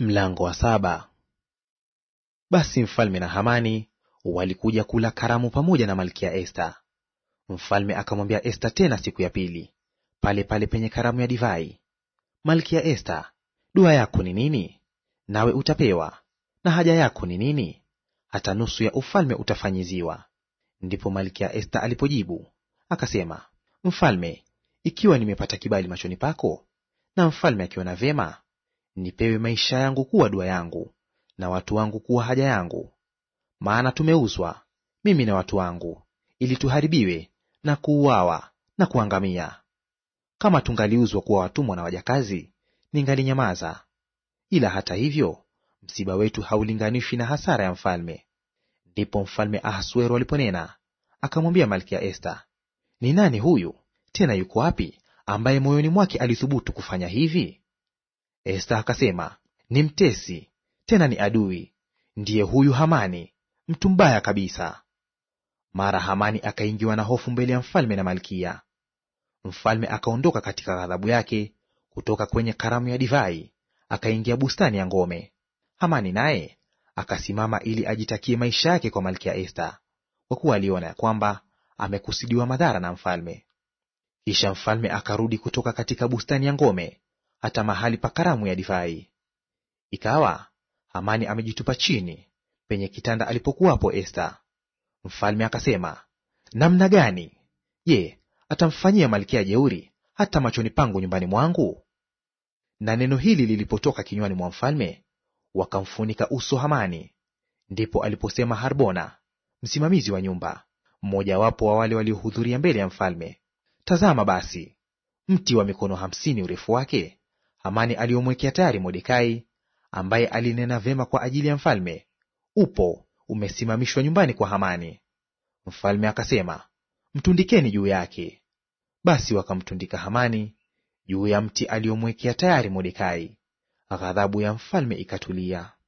Mlango wa saba. Basi mfalme na Hamani walikuja kula karamu pamoja na malkia Esta. Mfalme akamwambia Esta tena siku ya pili, pale pale penye karamu ya divai, Malkia Esta, dua yako ni nini? Nawe utapewa. Na haja yako ni nini? Hata nusu ya ufalme utafanyiziwa. Ndipo malkia Esta alipojibu akasema, Mfalme, ikiwa nimepata kibali machoni pako, na mfalme akiona vyema nipewe maisha yangu kuwa dua yangu, na watu wangu kuwa haja yangu. Maana tumeuzwa mimi na watu wangu, ili tuharibiwe na kuuawa na kuangamia. Kama tungaliuzwa kuwa watumwa na wajakazi, ningalinyamaza. Ila hata hivyo, msiba wetu haulinganishwi na hasara ya mfalme. Ndipo mfalme Ahasuero aliponena akamwambia malkia Esta, ni nani huyu tena yuko wapi, ambaye moyoni mwake alithubutu kufanya hivi? Esta akasema, ni mtesi tena ni adui, ndiye huyu Hamani, mtu mbaya kabisa. Mara Hamani akaingiwa na hofu mbele ya mfalme na malkia. Mfalme akaondoka katika ghadhabu yake kutoka kwenye karamu ya divai, akaingia bustani ya ngome. Hamani naye akasimama ili ajitakie maisha yake kwa malkia Esta, kwa kuwa aliona ya kwamba amekusudiwa madhara na mfalme. Kisha mfalme akarudi kutoka katika bustani ya ngome hata mahali pa karamu ya divai. Ikawa Hamani amejitupa chini penye kitanda alipokuwapo Esta. Mfalme akasema, namna gani? Je, atamfanyia malkia jeuri hata machoni pangu nyumbani mwangu? Na neno hili lilipotoka kinywani mwa mfalme, wakamfunika uso Hamani. Ndipo aliposema Harbona, msimamizi wa nyumba, mmojawapo wa wale waliohudhuria mbele ya mfalme, tazama basi, mti wa mikono hamsini urefu wake Hamani aliyomwekea tayari Mordekai, ambaye alinena vyema kwa ajili ya mfalme, upo umesimamishwa nyumbani kwa Hamani. Mfalme akasema, mtundikeni juu yake. Basi wakamtundika Hamani juu ya mti aliyomwekea tayari Mordekai. Ghadhabu ya mfalme ikatulia.